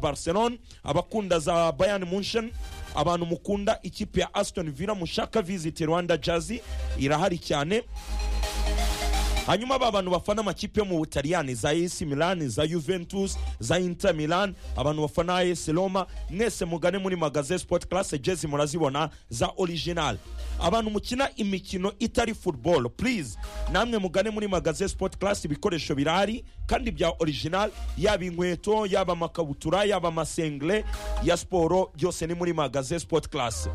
barcelone abakunda za bayani munsheni abantu mukunda ikipe ya asitoni vila mushaka viziti rwanda jazi irahari cyane hanyuma ba bantu bafana amakipe yo mu butaliyani za ac milan za juventus za inter milan abantu bafana as roma mwese mugane muri magaze sport class jezi murazibona za original abantu mukina imikino itari football please namwe mugane muri magaze sport class ibikoresho birahari kandi bya original yaba inkweto yaba amakabutura yaba amasengre ya siporo byose ni muri magaze sport class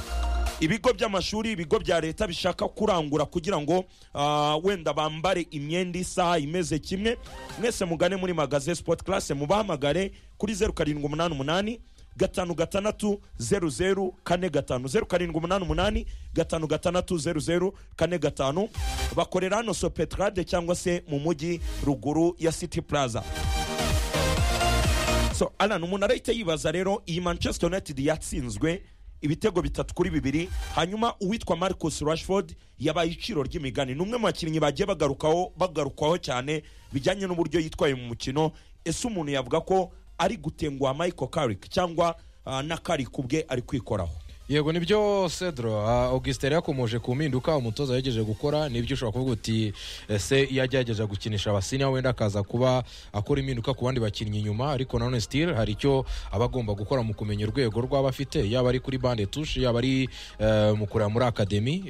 ibigo by'amashuri ibigo bya leta bishaka kurangura kugira ngo ah, wenda bambare imyenda isa imeze kimwe mwese mugane muri magaze sport class mubahamagare kuri zeru karindwi umunani umunani gatanu gatandatu zeru zeru kane gatanu zeru karindwi umunani umunani gatanu gatandatu zeru zeru kane gatanu bakorera hano sopetrade cyangwa se mu mujyi ruguru ya city plaza so alan umuntu arahita yibaza rero iyi manchester united yatsinzwe ibitego bitatu kuri bibiri hanyuma uwitwa marcus rashford yabaye iciro ry'imigani ni umwe mu bakinnyi bagiye bagarukaho bagarukwaho cyane bijyanye n'uburyo yitwaye mu mukino ese umuntu yavuga ko ari gutenguha michael carrick cyangwa ah, na carrick ubwe ari kwikoraho yego nibyo cedro augustin yari yakomoje ku mpinduka umutoza yagejeje gukora nibyo ushobora kuvuga uti ese iyo agerageje gukinisha abasinya wenda akaza kuba akora impinduka ku bandi bakinnyi inyuma ariko nanone sitiri hari icyo aba agomba gukora mu kumenya urwego rw'aba afite yaba ari kuri bande tushe yaba ari eh, mu kureba muri akademi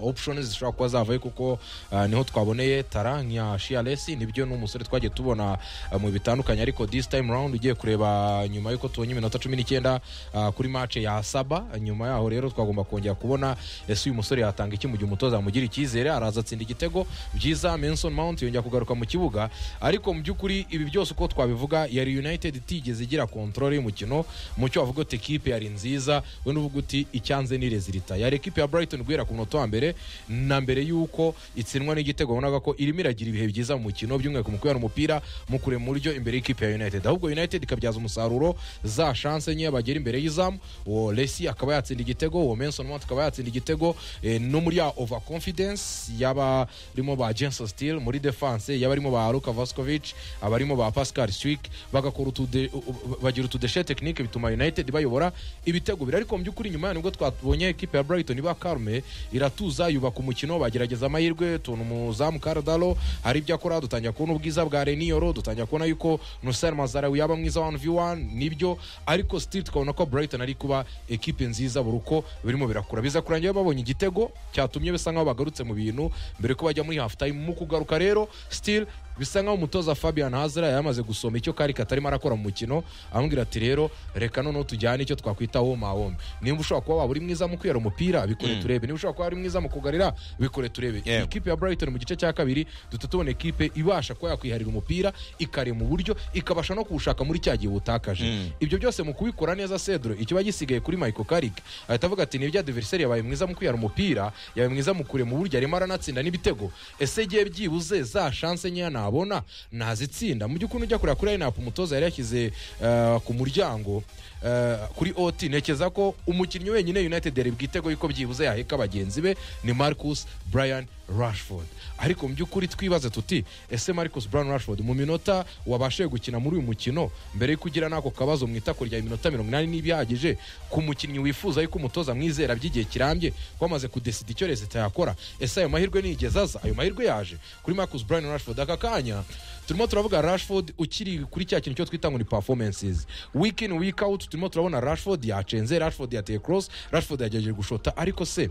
opshoni zishobora kuba zavayo kuko eh, niho twaboneye tara nka shiyaresi nibyo n'umusore twagiye tubona eh, mu bitandukanye ariko disi tayimu rawundi ugiye kureba nyuma y'uko tubonye iminota cumi n'icyenda ah, kuri mace ya saba nyuma yaho rero twagomba kongera kubona ese uyu musore yatanga iki mu gihe umutoza amugira icyizere araza atsinda igitego byiza menson mount yongera kugaruka mu kibuga ariko mu by'ukuri ibi byose uko twabivuga yari united itigeze igira kontrole y'umukino mu cyo wavuga uti ekipe yari nziza we n'uvuga uti icyanze ni rezilita yari ekipe ya brighton guhera ku munota wa mbere na mbere y'uko itsinwa n'igitego wabonaga ko irimo iragira ibihe byiza mu mukino by'umwihariko mu kubera umupira mu kureba mu buryo imbere y'ikipe ya united ahubwo united ikabyaza umusaruro za shanse nkeya bagera imbere y'izamu uwo lesi akaba yatsinda igitego uwo menson mount akaba yatsinda igitego eh, no muri ya over confidence y'abarimo ba jenson steel muri defense y'abarimo ba luka vaskovich abarimo ba pascal swik bagakora utude u- u- bagira utudeshe tekinike bituma united bayobora ibitego biri ariko mu by'ukuri nyuma yaho nibwo twabonye ekipe ya brighton iba karume iratuza yubaka umukino bagerageza amahirwe tubona umuzamu karadalo hari ibyo akora dutangira kubona ubwiza bwa reniyoro dutangira kubona yuko nusar mazarawi yaba mwiza 1v1 nibyo ariko still tukabona ko brighton ari kuba ekipe nziza buri uko birimo birakura biza kurangira babonye igitego cyatumye bisa nkaho bagarutse mu bintu mbere ko bajya muri half time mu kugaruka rero still bisa nkaho umutoza fabian hazira yamaze gusoma icyo kari katarimo arakora mu mukino amubwira ati rero reka noneho tujyane icyo twakwita woma woma nimba ushobora kuba waba uri mwiza mu kwiyara umupira bikore turebe niba ushobora kuba wari mwiza mu kugarira bikore turebe Yeah. ikipe ya brighton mu gice cya kabiri duhita tubona ekipe ibasha kuba yakwiharira umupira ikarema uburyo ikabasha no kuwushaka muri cya gihe butakaje ibyo byose mu kubikora neza cedro ikiba gisigaye kuri michael karik ahita avuga ati nibyo adiveriseri yabaye mwiza mu kwiyara umupira yabaye mwiza mu kurema uburyo arimo aranatsinda n'ibitego ese igihe byibuze za shanse nkeya nabona nazitsinda mu by'ukuri ujya kureba kuri ayinapu umutoza yari yashyize eh, ku muryango eh, kuri oti ntekereza ko umukinnyi wenyine united yari bwitego yuko byibuze yaheka bagenzi be ni marcus brian rashford ariko mu by'ukuri twibaze tuti ese marcus brian rashford mu minota wabashije gukina muri uyu mukino mbere yo kugira n'ako kabazo mu itako rya iminota mirongo inani n'ibihagije ku mukinnyi wifuza yuko umutoza mwizera by'igihe kirambye ko amaze kudesida icyo leta yakora ese ayo mahirwe nigeze aza ayo mahirwe yaje kuri marcus brian rashford aka kanya turimo turavuga rashford ukiri kuri cya kintu cyo twita ngo ni performances week in week out turimo turabona rashford yacenze rashford yateye cross rashford yagerageje gushota ariko se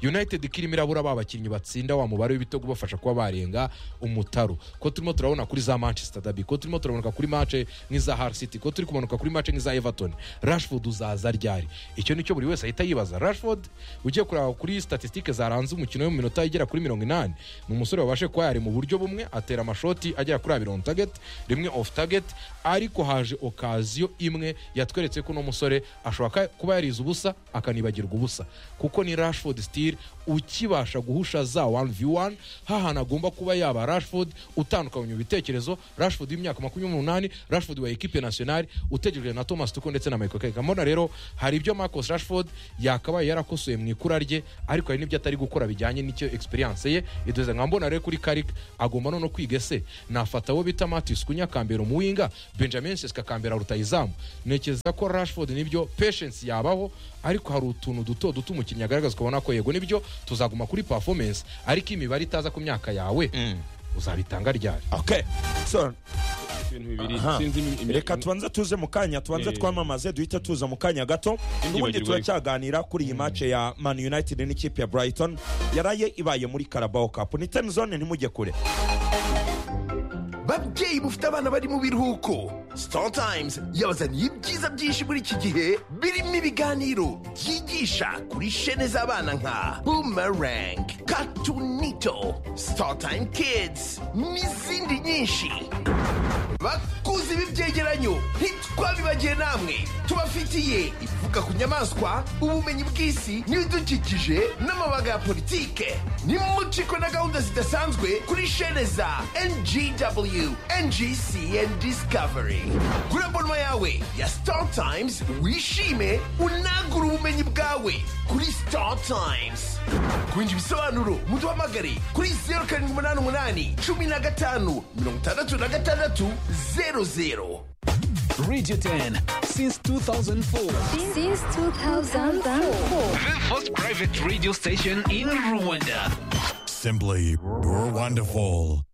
united kirimo irabura ba bakinnyi batsinda wa mubare w'ibitego ubafasha kuba barenga umutaro ko turimo turabona kuri za manchester derby ko turimo turaboneka kuri mace nk'iza har city ko turi kumanuka kuri mace nk'iza everton rashford uzaza ryari icyo nicyo buri wese ahita yibaza rashford ugiye kureba kuri statisitike zaranze umukino wo mu minota igera kuri mirongo inani ni umusore wabashe kuba yari mu buryo bumwe atera amashoti agera kuri abiri on target rimwe off target ariko haje okaziyo imwe yatweretse ko uno musore ashobora ka- kuba yarize ubusa akanibagirwa ubusa kuko ni rashford steel ukibasha guhusha za 1 1v1 hahana agomba kuba yaba rashford utandukanye mu bitekerezo rashford w'imyaka makumyabiri n'umunani rashford wa ekipe nationale utegerejwe na thomas tuko ndetse na michael carrick mbona rero hari ibyo marcus rashford yakabaye yarakosoye mu ikura rye ariko hari n'ibyo atari gukora bijyanye n'icyo experience ye iduze nka mbona rero kuri carrick agomba no kwiga ese nafata abo bita matis kunyakambera umuwinga benjamin seska akambera rutayizamu ntekereza ko rashford nibyo patience yabaho ariko hari utuntu duto duto umukinnyi agaragaza ukabona ko yego nibyo tuzaguma kuri performance ariko imibare itaza ku myaka yawe uzabitanga ryari okay so ibintu bibiri Aha. sinzi imi- imi- reka tubanze tuze mu kanya tubanze Eh. twamamaze duhite tuza mu kanya gato ubundi bagirwa ariko. turacyaganira kuri iyi mace ya man united n'ikipe ya brighton yaraye ibaye muri carabao cup ni temzone ntimujye kure babyeyi mufite abana bari mu biruhuko Startimes yabazaniye ibyiza byinshi muri iki gihe birimo ibiganiro byigisha kuri shene z'abana nka boomerang katunito Startime kids n'izindi nyinshi bakuze ibi byegeranyo ntitwabibagiye namwe tubafitiye ivuga ku nyamaswa ubumenyi bw'isi n'ibidukikije n'amabaga ya politike nimucikwe na gahunda zidasanzwe kuri shene za ngw ngc and discovery kuri abonoma yawe ya star times wishime unagure ubumenyi bwawe kuri star times kwinjira ibisobanuro muduhamagare kuri zeru karindwi umunani umunani cumi na gatanu mirongo itandatu na gatandatu zeru zeru Radio 10 since 2004. since 2004. The first private radio station in Rwanda. Simply Rwonderful.